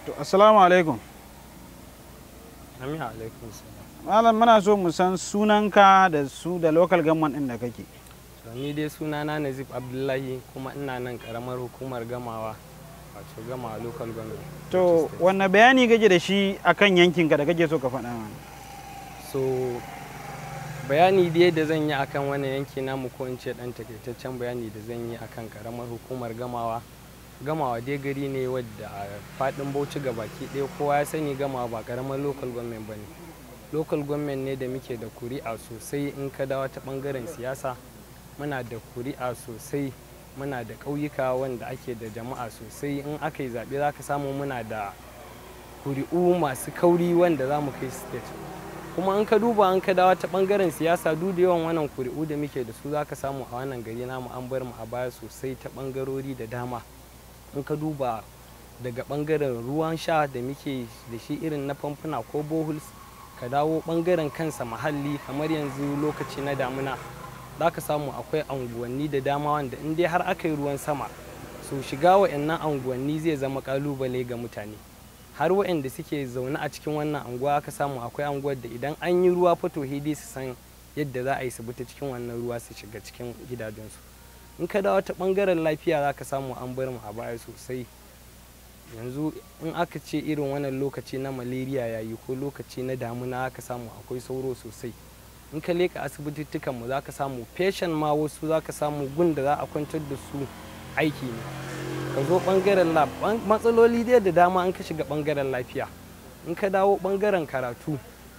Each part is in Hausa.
to assalamu alaikum Amin alaikum salam. malam muna so mu san sunanka da su da local government din da kake To ni dai sunana Nazif Abdullahi kuma ina nan karamar hukumar gamawa wato gamawa local government. to wanne bayani kake da shi akan yankinka da kake so ka faɗa mana So bayani dai da zan yi akan wani yanki namu ko in ce dan takaitaccen bayani da zan yi akan karamar hukumar gamawa. Gamawa dai gari ne wadda a faɗin Bauchi ga baki ɗaya kowa ya sani gamawa ba karamar local government ba ne. Local government ne da muke da kuri'a sosai in ka dawo ta ɓangaren siyasa muna da kuri'a sosai muna da ƙauyuka wanda ake da jama'a sosai in aka yi zaɓe za ka samu muna da kuri'u masu kauri wanda za mu kai state kuma in ka duba an ka dawo ta ɓangaren siyasa duk da yawan wannan kuri'u da muke da su za ka samu a wannan gari namu an bar mu a baya sosai ta ɓangarori da dama in ka duba daga ɓangaren ruwan sha da muke da shi irin na famfuna ko boholes ka dawo ɓangaren kansa muhalli kamar yanzu lokaci na damuna za ka samu akwai anguwanni da dama wanda in dai har aka yi ruwan sama so shiga wa'annan anguwanni zai zama kalubale ga mutane har wa'anda suke zaune a cikin wannan anguwa aka samu akwai anguwar da idan an yi ruwa fato hidi su san yadda za a yi su bi ta cikin wannan ruwa su shiga cikin gidajensu in ka dawo ta bangaren lafiya za ka samu an bar mu a baya sosai yanzu in aka ce irin wannan lokaci na malaria yayi ko lokaci na damuna aka samu akwai sauro sosai in ka leka asibitittukan mu za ka samu feshen ma wasu za ka samu gun da za a kwantar da su aiki ne ka zo bangaren lab matsaloli dai da dama an ka shiga bangaren lafiya in ka dawo bangaren karatu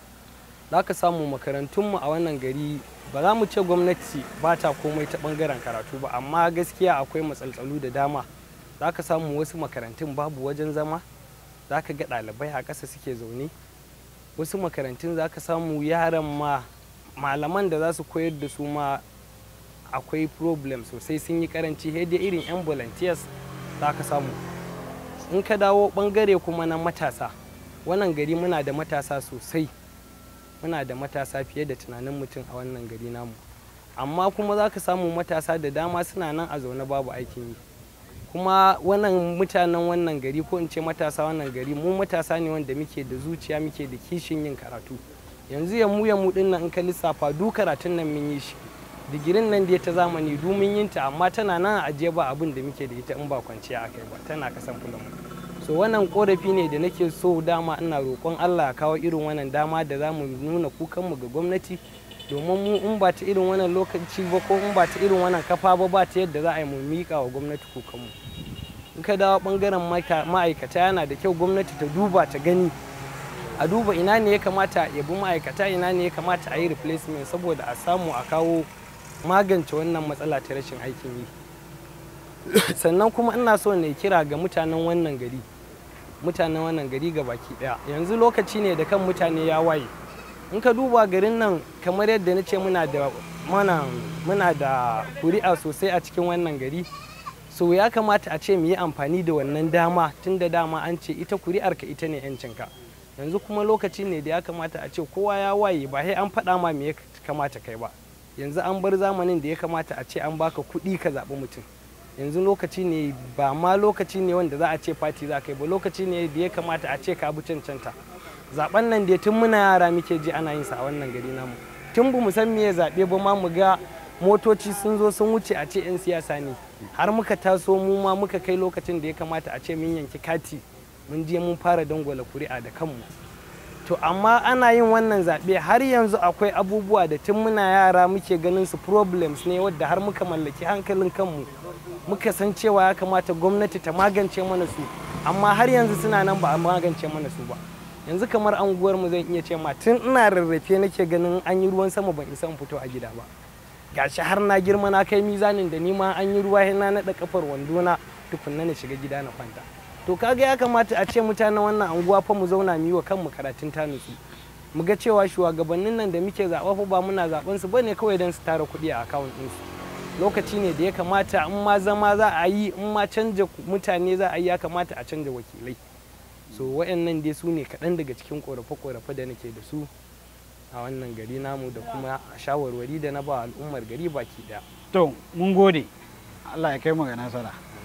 za ka samu makarantunmu a wannan gari ba za mu ce gwamnati ba ta komai ta bangaren karatu ba amma gaskiya akwai matsaltsalu da dama za ka samu wasu makarantun babu wajen zama za ka ga ɗalibai a ƙasa suke zaune wasu makarantun za ka samu yaran ma malaman da za su koyar da su ma akwai problem sosai sun yi karanci dai irin yan volunteers za ka samu in ka dawo bangare kuma na matasa wannan gari muna da matasa sosai muna da matasa fiye da tunanin mutum a wannan gari namu amma kuma za ka samu matasa da dama suna nan a zaune babu aikin yi kuma wannan mutanen wannan gari ko in ce matasa wannan gari mu matasa ne wanda muke da zuciya muke da kishin yin karatu yanzu ya mu ya mu din nan in ka lissafa du karatun nan mun yi shi digirin nan da ta zamani du mun yin ta amma tana nan a ajiye ba abin da muke da ita in ba kwanciya akai ba tana kasan fulan so wannan korafi ne da nake so dama ina roƙon Allah ya kawo irin wannan dama da za mu nuna kukanmu ga gwamnati domin mu in ba ta irin wannan lokaci ba ko in ba ta irin wannan kafa ba ba ta yadda za a yi mu miƙa wa gwamnati kukanmu in ka dawo bangaren ma'aikata yana da kyau gwamnati ta duba ta gani a duba ina ne ya kamata ya bi ma'aikata ina ne ya kamata a yi replacement saboda a samu a kawo magance wannan matsala ta rashin aikin yi sannan kuma ina so ne kira ga mutanen wannan gari mutanen wannan gari ga baki daya yanzu lokaci ne da kan mutane ya waye in ka duba garin nan kamar yadda na ce muna da muna da kuri'a sosai a cikin wannan gari so ya kamata a ce mu yi amfani da wannan dama tun da dama an ce ita kuri'arka ita ne 'yancinka yanzu kuma lokaci ne da ya kamata a ce kowa ya waye ba sai an faɗa ma me ya kamata kai ba yanzu an bar zamanin da ya kamata a ce an baka kuɗi ka zaɓi mutum yanzu lokaci ne ba ma lokaci ne wanda za a ce fati za ka yi ba lokaci ne da ya kamata a ce ka bi cancanta zaben nan da tun muna yara muke ji ana yin sa a wannan gari namu tun bu mu san me zaɓe ba ma mu ga motoci sun zo sun wuce a ce 'yan siyasa ne har muka taso mu ma muka kai lokacin da ya kamata a ce mun yanki kati mun je mun fara dangwala kuri'a da kanmu to amma ana yin wannan zaɓe har yanzu akwai abubuwa da tun muna yara muke ganin su problems ne wadda har muka mallaki hankalin kanmu muka san cewa ya kamata gwamnati ta magance mana su amma har yanzu suna nan ba a magance mana su ba yanzu kamar anguwar mu zan iya ce ma tun ina rarrafe nake ganin an yi ruwan sama ban isa in fito a gida ba gashi har na girma na kai mizanin da ni ma an yi ruwa na naɗa kafar wando na tukunna na shiga gida na kwanta to kaga ya kamata a ce mutanen wannan anguwa fa mu zauna mu yi wa kanmu karatun ta nutsu mu ga cewa shugabannin nan da muke zaɓa fa ba muna zaɓen su bane kawai don su tara kuɗi a akawun ɗinsu lokaci ne da ya kamata in ma zama za a yi in ma canja mutane za a yi ya kamata a canja wakilai so wayannan dai su ne kaɗan daga cikin ƙorafe-ƙorafe da nake da su a wannan gari namu da kuma shawarwari da na ba al'ummar gari baki ɗaya to mun gode Allah ya kai mu ga nasara